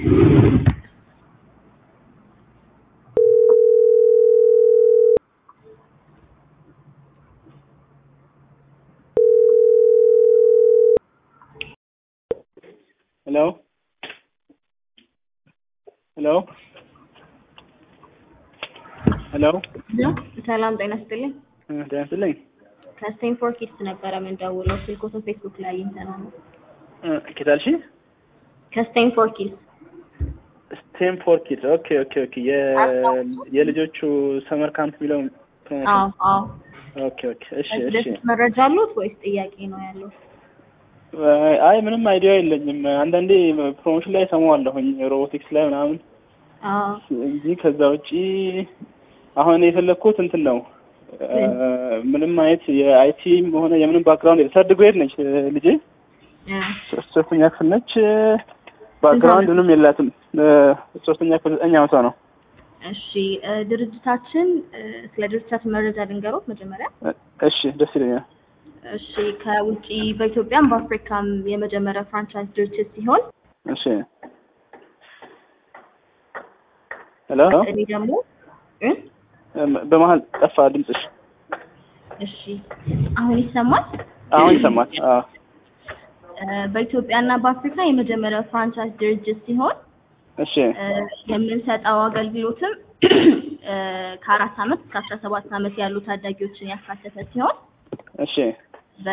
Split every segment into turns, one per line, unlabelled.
ሄሎ ሄሎ ሄሎ
ሰላም ጤና ይስጥልኝ።
ጤና ይስጥልኝ።
ከስቴንፎርድ ኪድስ ነበረ የምንደውለው ስልኮትን ፌስቡክ ላይ አግኝተነው ነው።
ኬታልሺ
ከስቴንፎርድ ኪድስ
ስቴንፎርድ ኪድስ ኦኬ ኦኬ ኦኬ የልጆቹ ሰመር ካምፕ የሚለው
አዎ አዎ።
ኦኬ ኦኬ እሺ
ከዚህ
እሺ
በፊት መረጃ አሉት ወይስ ጥያቄ ነው ያለው?
አይ ምንም አይዲያ የለኝም። አንዳንዴ ፕሮሞሽን ላይ ሰማዋለሁኝ ሮቦቲክስ ላይ ምናምን
አዎ
እንጂ ከዛ ውጪ አሁን የፈለግኩት እንትን ነው ምንም አይነት የአይቲም ሆነ የምንም ባክግራውንድ ሰርድ ግሬድ ነች ልጄ
እ
ሶስተኛ ክፍል ነች። ባክግራውንድ ምንም የላትም። ሶስተኛ ክፍል ዘጠኝ ዓመቷ ነው።
እሺ እ ድርጅታችን እ ስለ ድርጅታችን መረጃ ልንገሮት መጀመሪያ።
እሺ ደስ ይለኛል።
እሺ ከውጪ በኢትዮጵያም በአፍሪካም የመጀመሪያ ፍራንቻይዝ ድርጅት ሲሆን
እሺ ሄሎ
እኔ ደግሞ እ
በመሀል ጠፋ ድምፅሽ።
እሺ አሁን ይሰማል?
አሁን ይሰማል። አዎ
እ በኢትዮጵያና በአፍሪካ የመጀመሪያው ፍራንቻይዝ ድርጅት ሲሆን
እሺ
እ የምንሰጠው አገልግሎትም እ ከአራት ዓመት እስከ አስራ ሰባት ዓመት ያሉ ታዳጊዎችን ያካተተ ሲሆን
እሺ
በ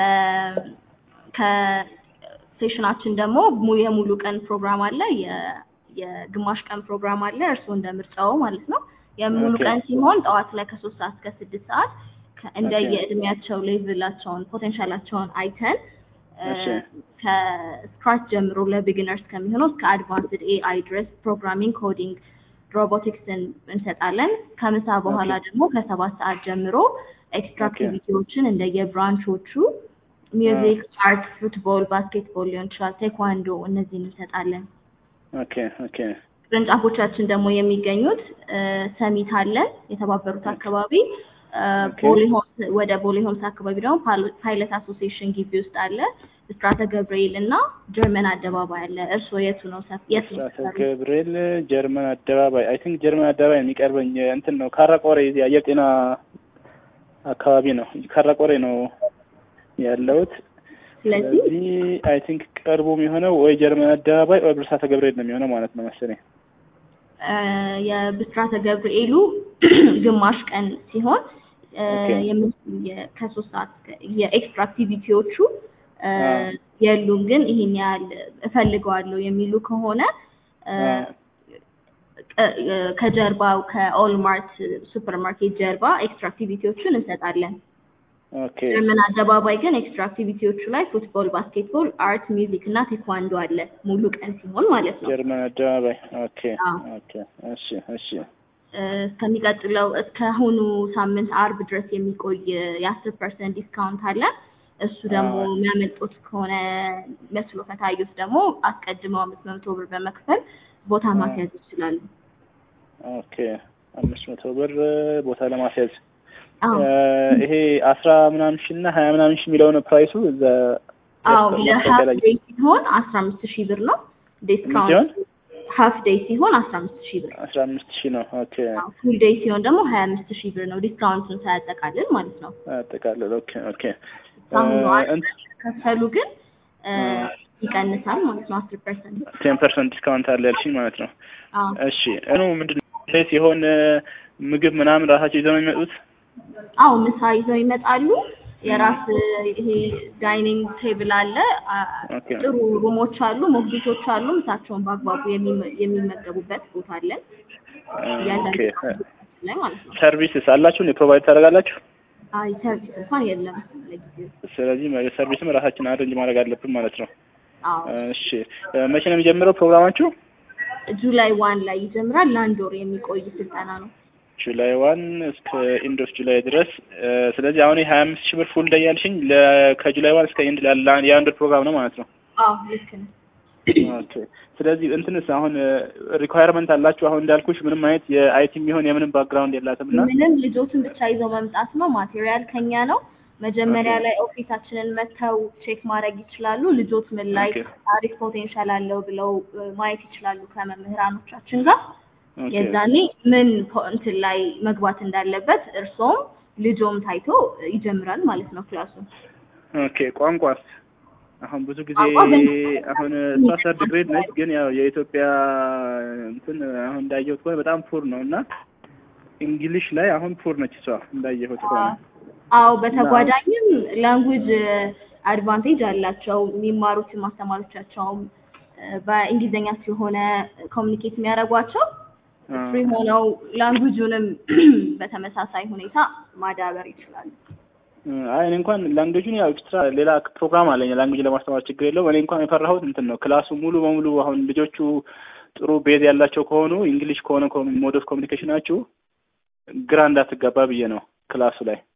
ከሴሽናችን ደግሞ ሙሉ የሙሉ ቀን ፕሮግራም አለ፣ የ- የግማሽ ቀን ፕሮግራም አለ። እርስዎ እንደ ምርጫው ማለት ነው። የሙሉ
ኦኬ።
ቀን ሲሆን ጠዋት ላይ ከሶስት ሰዓት እስከ ስድስት ሰዓት ከ- እንደ
ኦኬ።
የእድሜያቸው ሌቭላቸውን ፖቴንሻላቸውን አይተን እ
እሺ።
ከስክራች ጀምሮ ለቢጊነርስ ከሚሆነው እስከ አድቫንስድ ኤአይ ድረስ ፕሮግራሚንግ፣ ኮዲንግ፣ ሮቦቲክስን እንሰጣለን። ከምሳ በኋላ ደግሞ ከሰባት ሰዓት ጀምሮ ኤክስትራ
ኦኬ።
አክቲቪቲዎችን እንደየብራንቾቹ ሚውዚክ፣ አርት፣ ፉትቦል፣ ባስኬትቦል ሊሆን ይችላል፣ ቴኳንዶ እነዚህን እንሰጣለን።
ኦኬ ኦኬ
ቅርንጫፎቻችን ደግሞ የሚገኙት እ ሰሚት አለን የተባበሩት አካባቢ እ
ኦኬ።
ቦሌ ሆምስ ወደ ቦሌ ሆምስ አካባቢ ደግሞ ፓል- ፓይለት አሶሲዬሽን ግቢ ውስጥ አለ። ብስራተ ገብርኤል እና ጀርመን አደባባይ አለ። እርስዎ የቱ ነው ሰፍ- የቱ ነው
ብስራተ
ሰፈሩ?
ገብርኤል ጀርመን አደባባይ አይ ቲንክ ጀርመን አደባባይ የሚቀርበኝ እንትን ነው ካራቆሬ እዚህ አየር ጤና አካባቢ ነው ካራቆሬ ነው ያለሁት
ስለዚህ
ስለዚህ አይ ቲንክ ቅርቡ የሚሆነው ወይ ጀርመን አደባባይ ወይ ብስራተ ገብርኤል ነው የሚሆነው ማለት ነው መሰለኝ
እ የብስራተ ገብርኤሉ ግማሽ ቀን ሲሆን እ
ኦኬ።
የምን- የ- ከሶስት ሰዓት እስከ- የኤክስትራ አክቲቪቲዎቹ እ
አዎ።
የሉም፣ ግን ይሄን ያህል እፈልገዋለሁ የሚሉ ከሆነ እ
አዎ።
ቅ- እ ከጀርባው ከኦልማርት ሱፐር ማርኬት ጀርባ ኤክስትራ አክቲቪቲዎቹን እንሰጣለን።
ኦኬ
ጀርመን አደባባይ ግን ኤክስትራ አክቲቪቲዎቹ ላይ ፉትቦል፣ ባስኬትቦል፣ አርት፣ ሚውዚክ እና ቴኳንዶ አለ ሙሉ ቀን ሲሆን ማለት ነው።
ጀርመን አደባባይ ኦኬ
አዎ።
ኦኬ እሺ እሺ
እ እስከሚቀጥለው እስከ አሁኑ ሳምንት አርብ ድረስ የሚቆይ የአስር ፐርሰንት ዲስካውንት አለ። እሱ ደግሞ
አዎ።
የሚያመልጦት ከሆነ መስሎ ከታዩት ደግሞ አስቀድመው አምስት መቶ ብር በመክፈል ቦታ
አዎ።
ማስያዝ ይችላሉ።
ኦኬ አምስት መቶ ብር ቦታ ለማስያዝ
አዎ
እ ይሄ አስራ ምናምን ሺህ እና ሀያ ምናምን ሺህ የሚለው ነው ፕራይሱ እዛ
አዎ
ማስታወቂያ
ለሀፍ
ላይ
ዴይ ሲሆን አስራ አምስት ሺህ ብር ነው
ምን ሲሆን
ዲስካውንት። ሀፍ ዴይ ሲሆን አስራ አምስት ሺህ ብር
አስራ አምስት ሺህ ነው ኦኬ
ፉል ዴይ ሲሆን ደግሞ ሀያ አምስት ሺህ ብር ነው ዲስካውንቱን ሳያጠቃልል ማለት ነው።
አጠቃለል ኦኬ ኦኬ
አሁኑ
እ እንት
ከፈሉ ግን እ
እ
ይቀንሳል ማለት ነው አስር ፐርሰንት
ቴን ፐርሰንት ዲስካውንት አለ ያልሽኝ ማለት ነው
አዎ
እሺ እኑ ምንድን ነው ሲሆን ምግብ ምናምን ራሳቸው ይዘው ነው የሚመጡት
አዎ ምሳ ይዘው ይመጣሉ። የራስ ይሄ ዳይኒንግ ቴብል አለ። አ-
ኦኬ
ጥሩ ሩሞች አሉ፣ ሞግዚቶች አሉ። ምሳቸውን በአግባቡ የሚመ- የሚመገቡበት ቦታ አለን እያንዳንዱ
ኦኬ
ላይ ማለት ነው።
ሰርቪስስ አላችሁ ፕሮቫይድ ታደርጋላችሁ
አይ ሰርቪስ እንኳን የለም ለጊዜው።
ስለዚህ ሰርቪስም ራሳችን አሬንጅ ማድረግ አለብን ማለት ነው
አዎ
እሺ መቼ ነው የሚጀምረው ፕሮግራማችሁ
ጁላይ ዋን ላይ ይጀምራል። ለአንድ ወር የሚቆይ ስልጠና ነው።
ጁላይ ዋን እስከ ኢንድ ኦፍ ጁላይ ድረስ እ፣ ስለዚህ አሁን ሀያ አምስት ሺህ ብር ፉል ዴይ ያልሽኝ ለ- ከጁላይ ዋን እስከ ኢንድ ላለ የአንድ ወር ፕሮግራም ነው ማለት ነው
አዎ ልክ ነው።
ኦኬ ስለዚህ እንትንስ አሁን ሪኳየርመንት አላችሁ አሁን እንዳልኩሽ ምንም አይነት የአይቲ የሚሆን የምንም ባክግራውንድ የላትም እና
ምንም ልጆችን ብቻ ይዘው መምጣት ነው። ማቴሪያል ከኛ ነው። መጀመሪያ
ኦኬ።
ላይ ኦፊሳችንን መጥተው ቼክ ማድረግ ይችላሉ። ልጆት ምን ላይ
ኦኬ።
አሪፍ ፖቴንሻል አለው ብለው እ፣ ማየት ይችላሉ ከመምህራኖቻችን ጋር
ኦኬ
የዛኔ ምን ፖ- እንትን ላይ መግባት እንዳለበት እርሶም ልጆም ታይቶ ይጀምራል ማለት ነው ክላሱ።
ኦኬ ቋንቋስ አሁን ብዙ ጊዜ
ቋንቋ በን-
አሁን እሷ ሰርድ ግሬድ ነች፣ ግን ያው የኢትዮጵያ እንትን አሁን እንዳየሁት ከሆነ በጣም ፑር ነው እና እንግሊሽ ላይ አሁን ፑር ነች እሷ እንዳየሁት ከሆነ
አዎ በተጓዳኝም ላንጉጅ አድቫንቴጅ አላቸው። የሚማሩት ማስተማሪዎቻቸውም እ፣ በእንግሊዝኛ ስለሆነ ኮሚኒኬት የሚያደርጓቸው
አ፣
ፍሪ ሆነው ላንጉጁንም በተመሳሳይ ሁኔታ ማዳበር ይችላሉ።
አይ እኔ እንኳን ላንጉጁን ያው ኤክስትራ ሌላ ፕሮግራም አለኝ ላንጉጅ ለማስተማር ችግር የለውም። እኔ እንኳን የፈራሁት እንትን ነው ክላሱ ሙሉ በሙሉ አሁን ልጆቹ ጥሩ ቤዝ ያላቸው ከሆኑ እንግሊሽ ከሆነ ሞድ ኦፍ ኮሚኒኬሽናችሁ ግራ እንዳትጋባ ብዬ ነው ክላሱ ላይ